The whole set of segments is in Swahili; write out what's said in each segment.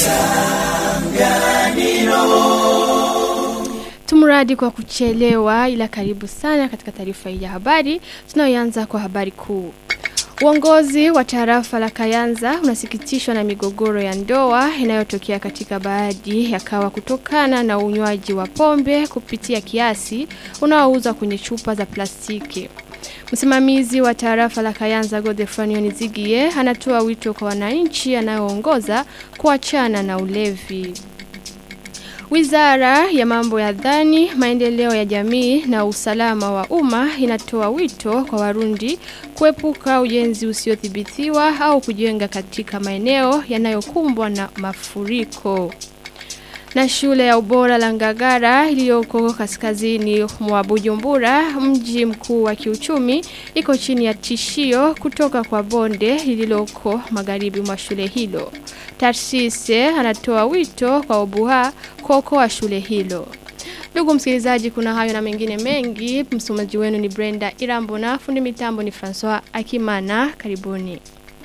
Tumradi kwa kuchelewa ila karibu sana katika taarifa hii ya habari. Tunayoanza kwa habari kuu. Uongozi wa tarafa la Kayanza unasikitishwa na migogoro ya ndoa inayotokea katika baadhi ya kawa kutokana na unywaji wa pombe kupitia kiasi unaouzwa kwenye chupa za plastiki. Msimamizi wa tarafa la Kayanza Godefranio Nizigie anatoa wito kwa wananchi anayoongoza kuachana na ulevi. Wizara ya mambo ya dhani, maendeleo ya jamii na usalama wa umma inatoa wito kwa warundi kuepuka ujenzi usiothibitiwa au kujenga katika maeneo yanayokumbwa na mafuriko. Na shule ya ubora la Ngagara iliyoko kaskazini mwa Bujumbura, mji mkuu wa kiuchumi, iko chini ya tishio kutoka kwa bonde lililoko magharibi mwa shule hilo. Tarsise anatoa wito kwa Obuha kuokoa shule hilo. Ndugu msikilizaji, kuna hayo na mengine mengi. Msomaji wenu ni Brenda Irambo na fundi mitambo ni Francois Akimana. Karibuni.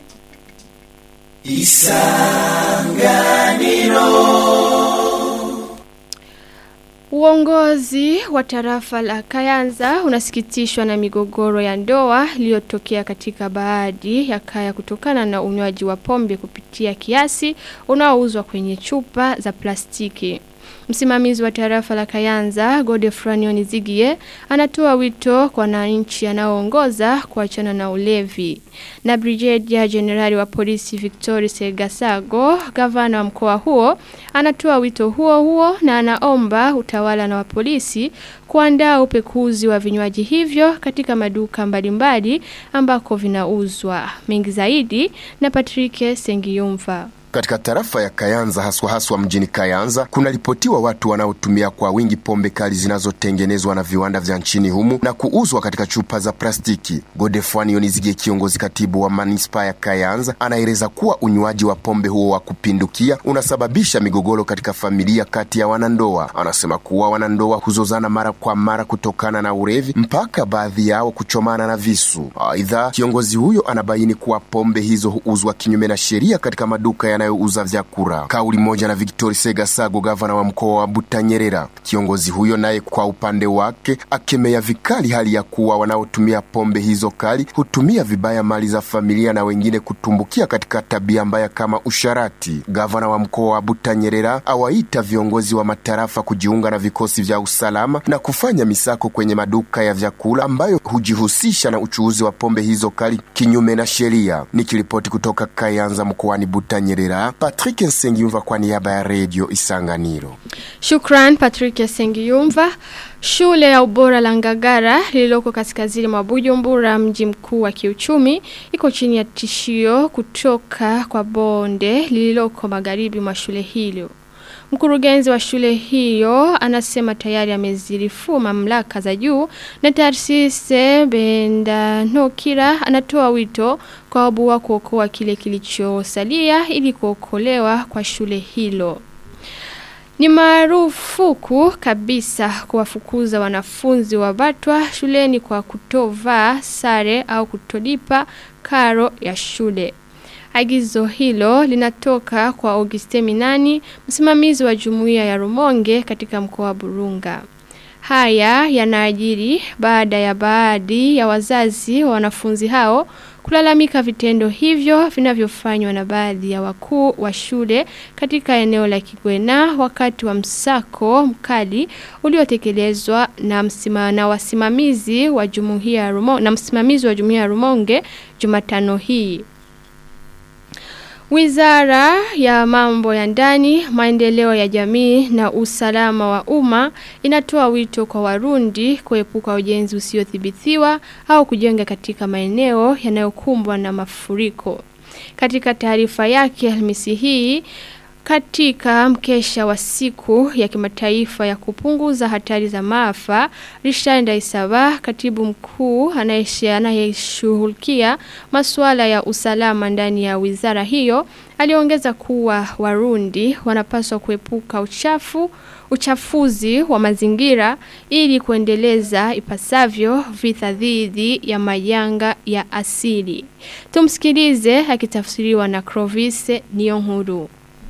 Uongozi wa tarafa la Kayanza unasikitishwa na migogoro ya ndoa iliyotokea katika baadhi ya kaya kutokana na unywaji wa pombe kupitia kiasi unaouzwa kwenye chupa za plastiki. Msimamizi wa tarafa la Kayanza, Godefranio Nizigie, anatoa wito kwa wananchi anaoongoza kuachana na ulevi. Na Brigadier Generali wa Polisi Victor Segasago, gavana wa mkoa huo, anatoa wito huo huo na anaomba utawala na wa polisi kuandaa upekuzi wa vinywaji hivyo katika maduka mbalimbali ambako vinauzwa. Mengi zaidi na Patrick Sengiyumva. Katika tarafa ya Kayanza haswa haswa mjini Kayanza kunaripotiwa watu wanaotumia kwa wingi pombe kali zinazotengenezwa na viwanda vya nchini humu na kuuzwa katika chupa za plastiki. Godefwani Yonizige, kiongozi katibu wa manispaa ya Kayanza, anaeleza kuwa unywaji wa pombe huo wa kupindukia unasababisha migogoro katika familia kati ya wanandoa. Anasema kuwa wanandoa huzozana mara kwa mara kutokana na ulevi mpaka baadhi yao kuchomana na visu. Aidha, kiongozi huyo anabaini kuwa pombe hizo huuzwa kinyume na sheria katika maduka ya yanayouza vyakula. Kauli moja na Victor Segasago, gavana wa mkoa wa Butanyerera. Kiongozi huyo naye kwa upande wake akemea vikali hali ya kuwa wanaotumia pombe hizo kali hutumia vibaya mali za familia na wengine kutumbukia katika tabia mbaya kama usharati. Gavana wa mkoa wa Butanyerera awaita viongozi wa matarafa kujiunga na vikosi vya usalama na kufanya misako kwenye maduka ya vyakula ambayo hujihusisha na uchuuzi wa pombe hizo kali kinyume na sheria. Nikiripoti kutoka Kayanza mkoani Butanyerera. Patrick Nsengiyumva kwa niaba ya Radio Isanganiro. Shukran Patrick Sengiyumva. Shule ya ubora la Ngagara lililoko kaskazini mwa Bujumbura mji mkuu wa kiuchumi iko chini ya tishio kutoka kwa bonde lililoko magharibi mwa shule hilo. Mkurugenzi wa shule hiyo anasema tayari amezirifu mamlaka za juu na taasisi Benda Nokira anatoa wito kwa wabu kuokoa kile kilichosalia ili kuokolewa kwa shule hilo. Ni marufuku kabisa kuwafukuza wanafunzi wa Batwa shuleni kwa kutovaa sare au kutolipa karo ya shule. Agizo hilo linatoka kwa Auguste Minani, msimamizi wa jumuiya ya Rumonge katika mkoa wa Burunga. Haya yanaajiri baada ya baadhi ya wazazi wa wanafunzi hao kulalamika vitendo hivyo vinavyofanywa na baadhi ya wakuu wa shule katika eneo la Kigwena wakati wa msako mkali uliotekelezwa na msima, na wasimamizi wa jumuiya ya Rumonge na msimamizi wa jumuiya ya Rumonge Jumatano hii. Wizara ya mambo ya ndani, maendeleo ya jamii na usalama wa umma inatoa wito kwa Warundi kuepuka ujenzi usiothibitiwa au kujenga katika maeneo yanayokumbwa na mafuriko. Katika taarifa yake Alhamisi hii katika mkesha wa siku ya kimataifa ya kupunguza hatari za maafa, Richard Ndaisaba, katibu mkuu anayeshughulikia masuala ya usalama ndani ya wizara hiyo, aliongeza kuwa Warundi wanapaswa kuepuka uchafu uchafuzi wa mazingira ili kuendeleza ipasavyo vita dhidi ya majanga ya asili. Tumsikilize akitafsiriwa na Clovis Niyonkuru.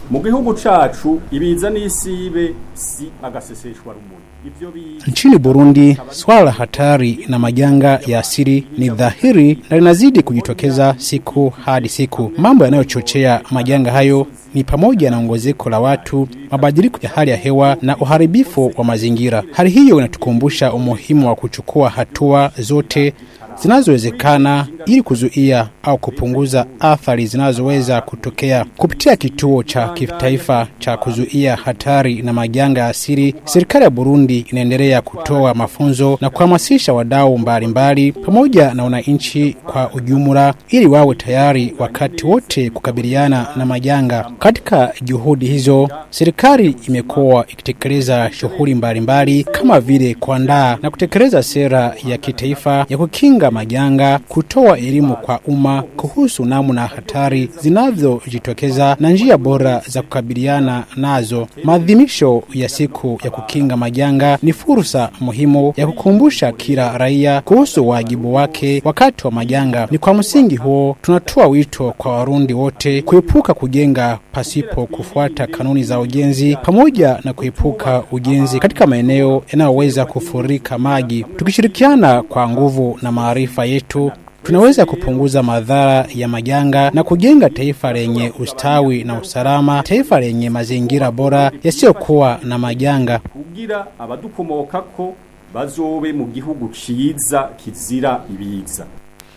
mu gihugu cacu ibiza n'isibe si agaseseshwa rumuri ivyo biza Nchini Burundi, swala la hatari na majanga ya asili ni dhahiri na linazidi kujitokeza siku hadi siku. Mambo yanayochochea majanga hayo ni pamoja na ongezeko la watu, mabadiliko ya hali ya hewa na uharibifu wa mazingira. Hali hiyo inatukumbusha umuhimu wa kuchukua hatua zote zinazowezekana ili kuzuia au kupunguza athari zinazoweza kutokea. Kupitia kituo cha kitaifa cha kuzuia hatari na majanga ya asili, serikali ya Burundi inaendelea kutoa mafunzo na kuhamasisha wadau mbalimbali pamoja na wananchi kwa ujumla ili wawe tayari wakati wote kukabiliana na majanga. Katika juhudi hizo, serikali imekuwa ikitekeleza shughuli mbalimbali kama vile kuandaa na kutekeleza sera ya kitaifa ya kukinga majanga, kutoa elimu kwa umma kuhusu namna hatari zinavyojitokeza na njia bora za kukabiliana nazo. Maadhimisho ya siku ya kukinga majanga ni fursa muhimu ya kukumbusha kila raia kuhusu wajibu wake wakati wa majanga. Ni kwa msingi huo tunatoa wito kwa Warundi wote kuepuka kujenga pasipo kufuata kanuni za ujenzi pamoja na kuepuka ujenzi katika maeneo yanayoweza kufurika maji. Tukishirikiana kwa nguvu na maarifa yetu tunaweza kupunguza madhara ya majanga na kujenga taifa lenye ustawi na usalama, taifa lenye mazingira bora yasiyokuwa na majanga. kugira abadukomokako bazobe mu gihugu ciza kizira ibiza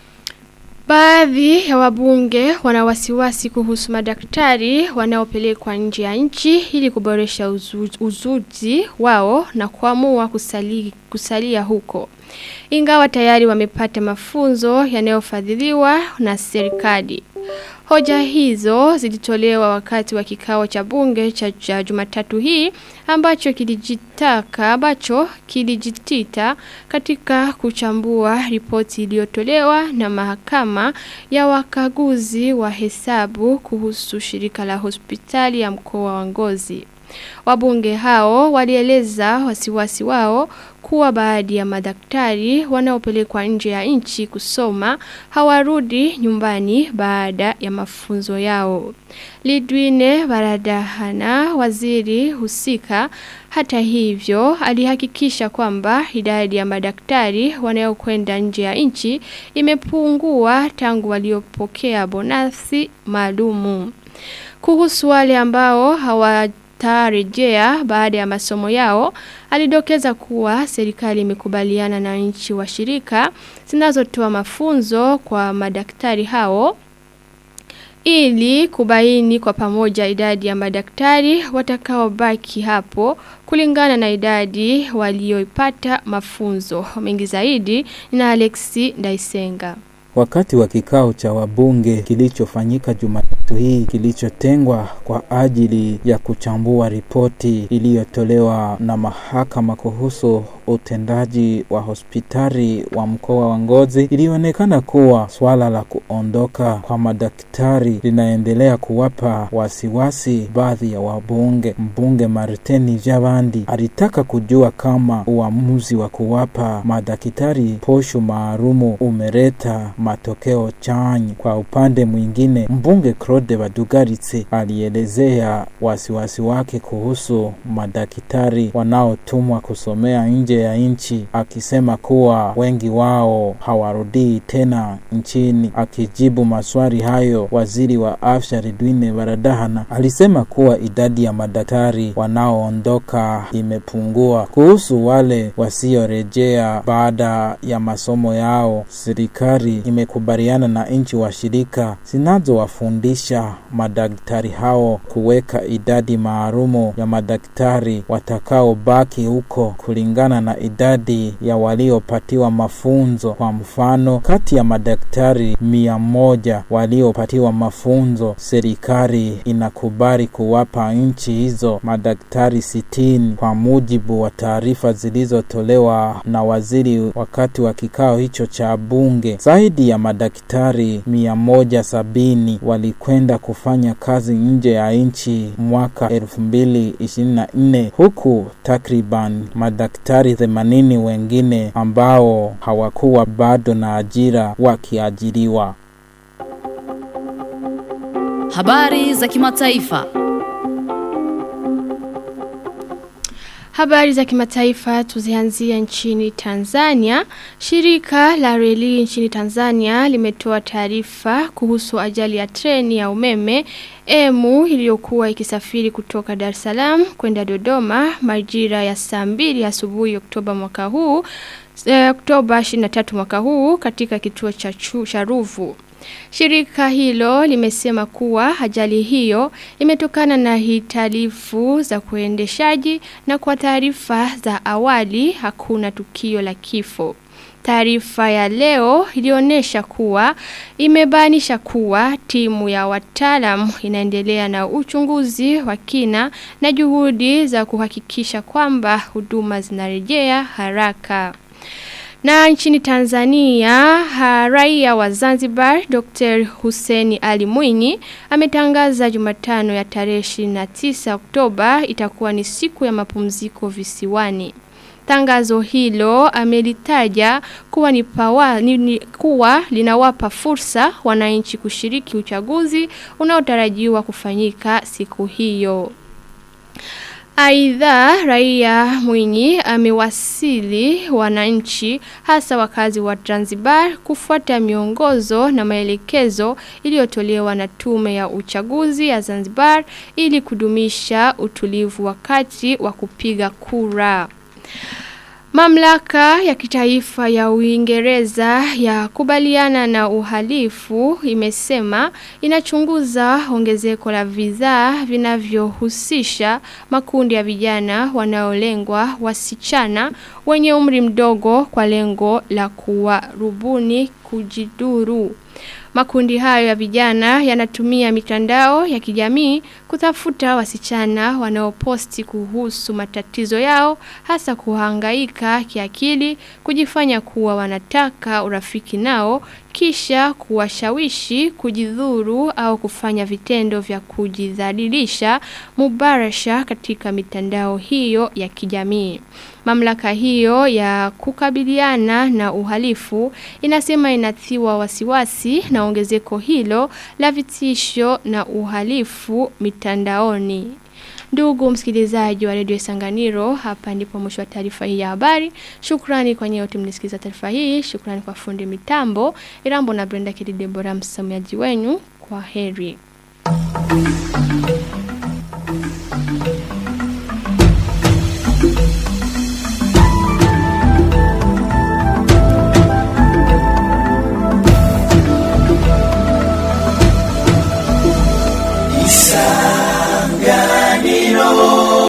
Baadhi ya wabunge wana wasiwasi kuhusu madaktari wanaopelekwa nje ya nchi ili kuboresha uzu, uzuzi wao na kuamua kusali, kusalia huko. Ingawa tayari wamepata mafunzo yanayofadhiliwa na serikali. Hoja hizo zilitolewa wakati wa kikao cha bunge cha, cha Jumatatu hii ambacho kilijitaka ambacho kilijitita katika kuchambua ripoti iliyotolewa na mahakama ya wakaguzi wa hesabu kuhusu shirika la hospitali ya mkoa wa Ngozi. Wabunge hao walieleza wasiwasi wao kuwa baadhi ya madaktari wanaopelekwa nje ya nchi kusoma hawarudi nyumbani baada ya mafunzo yao. Lidwine Baradahana, waziri husika, hata hivyo alihakikisha kwamba idadi ya madaktari wanaokwenda nje ya nchi imepungua tangu waliopokea bonasi maalumu. Kuhusu wale ambao hawa tarejea baada ya masomo yao alidokeza kuwa serikali imekubaliana na nchi washirika zinazotoa mafunzo kwa madaktari hao ili kubaini kwa pamoja idadi ya madaktari watakaobaki hapo kulingana na idadi walioipata mafunzo mengi zaidi na Alexi Ndaisenga Wakati wa kikao cha wabunge kilichofanyika Jumatatu hii kilichotengwa kwa ajili ya kuchambua ripoti iliyotolewa na mahakama kuhusu utendaji wa hospitali wa mkoa wa Ngozi, ilionekana kuwa swala la kuondoka kwa madaktari linaendelea kuwapa wasiwasi baadhi ya wabunge. Mbunge Martini Javandi alitaka kujua kama uamuzi wa kuwapa madaktari posho maalumu umeleta matokeo chanya. Kwa upande mwingine, mbunge Claude Badugaritse alielezea wasiwasi wake kuhusu madaktari wanaotumwa kusomea nje ya nchi, akisema kuwa wengi wao hawarudii tena nchini. Akijibu maswali hayo, waziri wa afya Ridwine Baradahana alisema kuwa idadi ya madaktari wanaoondoka imepungua. Kuhusu wale wasiorejea baada ya masomo yao, serikali imekubaliana na nchi washirika zinazowafundisha madaktari hao kuweka idadi maalumu ya madaktari watakaobaki huko kulingana na idadi ya waliopatiwa mafunzo. Kwa mfano, kati ya madaktari mia moja waliopatiwa mafunzo, serikali inakubali kuwapa nchi hizo madaktari sitini kwa mujibu wa taarifa zilizotolewa na waziri wakati wa kikao hicho cha bunge. Zaidi ya madaktari mia moja sabini walikwenda kufanya kazi nje ya nchi mwaka elfu mbili ishirini na nne huku takriban madaktari themanini wengine ambao hawakuwa bado na ajira wakiajiriwa. Habari za kimataifa. Habari za kimataifa tuzianzia nchini Tanzania. Shirika la reli nchini Tanzania limetoa taarifa kuhusu ajali ya treni ya umeme emu iliyokuwa ikisafiri kutoka Dar es Salaam kwenda Dodoma majira ya saa 2 asubuhi Oktoba mwaka huu eh, Oktoba 23 mwaka huu katika kituo cha chu- cha Ruvu. Shirika hilo limesema kuwa ajali hiyo imetokana na hitalifu za kuendeshaji na kwa taarifa za awali hakuna tukio la kifo. Taarifa ya leo ilionyesha kuwa imebainisha kuwa timu ya wataalam inaendelea na uchunguzi wa kina na juhudi za kuhakikisha kwamba huduma zinarejea haraka. Na nchini Tanzania, ha, raia wa Zanzibar Dr. Hussein Ali Mwinyi ametangaza Jumatano ya tarehe 29 Oktoba itakuwa ni siku ya mapumziko visiwani. Tangazo hilo amelitaja kuwa ni, pawa, ni, ni kuwa linawapa fursa wananchi kushiriki uchaguzi unaotarajiwa kufanyika siku hiyo. Aidha, raia Mwinyi amewasili wananchi hasa wakazi wa Zanzibar kufuata miongozo na maelekezo iliyotolewa na tume ya uchaguzi ya Zanzibar ili kudumisha utulivu wakati wa kupiga kura. Mamlaka ya kitaifa ya Uingereza ya kubaliana na uhalifu imesema inachunguza ongezeko la bidhaa vinavyohusisha makundi ya vijana wanaolengwa wasichana wenye umri mdogo kwa lengo la kuwarubuni kujiduru. Makundi hayo ya vijana yanatumia mitandao ya kijamii kutafuta wasichana wanaoposti kuhusu matatizo yao hasa kuhangaika kiakili kujifanya kuwa wanataka urafiki nao kisha kuwashawishi kujidhuru au kufanya vitendo vya kujidhalilisha mubarasha katika mitandao hiyo ya kijamii. Mamlaka hiyo ya kukabiliana na uhalifu inasema inathiwa wasiwasi na ongezeko hilo la vitisho na uhalifu mitandaoni. Ndugu msikilizaji wa redio Sanganiro, hapa ndipo mwisho wa taarifa hii ya habari. Shukrani kwa nyote mlisikiza taarifa hii. Shukrani kwa fundi mitambo Irambo na Brenda Kididebora, msamiaji wenu. Kwa heri.